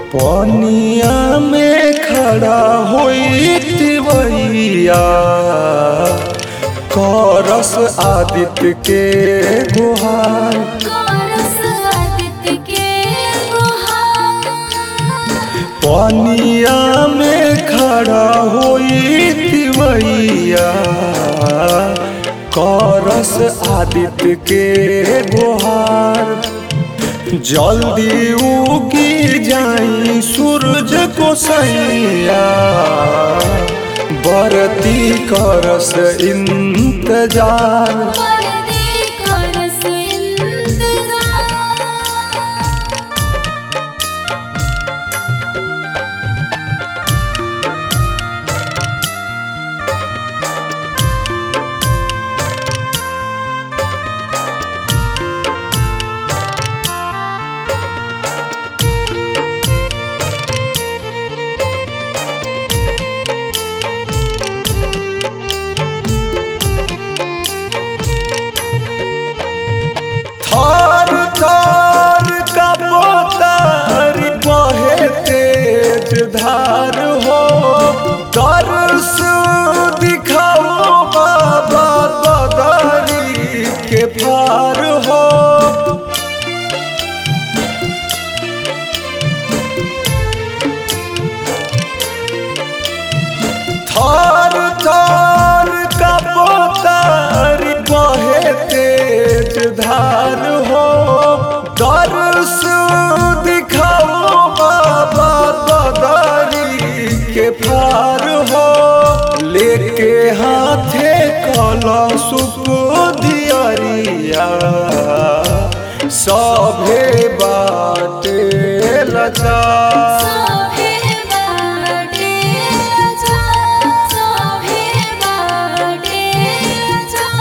पनिया में खड़ा होई तिवैया करस आदित्य के गुहार करस आदित्य के गुहार पनिया में खड़ा होई तिवैया करस आदित्य के गुहार जल्दी उगी जाई सूरज को सैया बरती करस इंतजार वरदी करस इंतजार थार थार का पोतार बहे तेज धार हो दर्श दिखाओ बाबा बदरी के पार हो थार थार का पोतार बहे तेज धार हो दर्श दिखाओ बाबा बदरी के पार हो लेके हाथे कला सुप दियरिया सभे बाटे लचा सोहे बाटे लजा सोहे बाटे लजा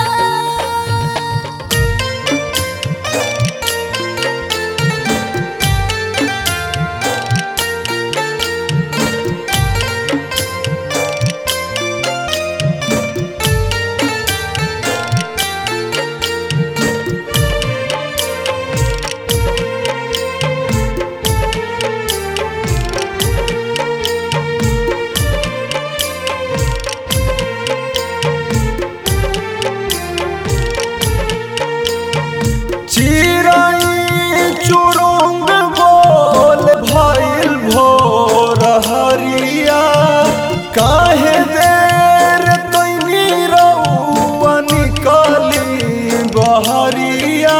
चिराई चुरुंग बोल भइल भोर हरिया काहे देर तैनी रउआ निकली बहरिया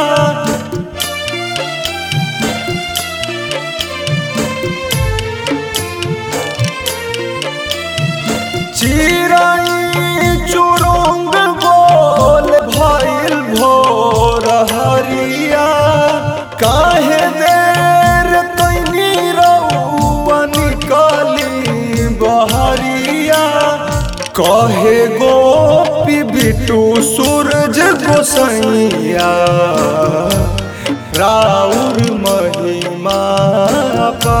चिराई चुरुंग बोल भइल भोर हरिया काहे देर तैनी रउआ निकली बहरिया कहे गोपी बिटू सूरज गोसैया राउर महिमा पा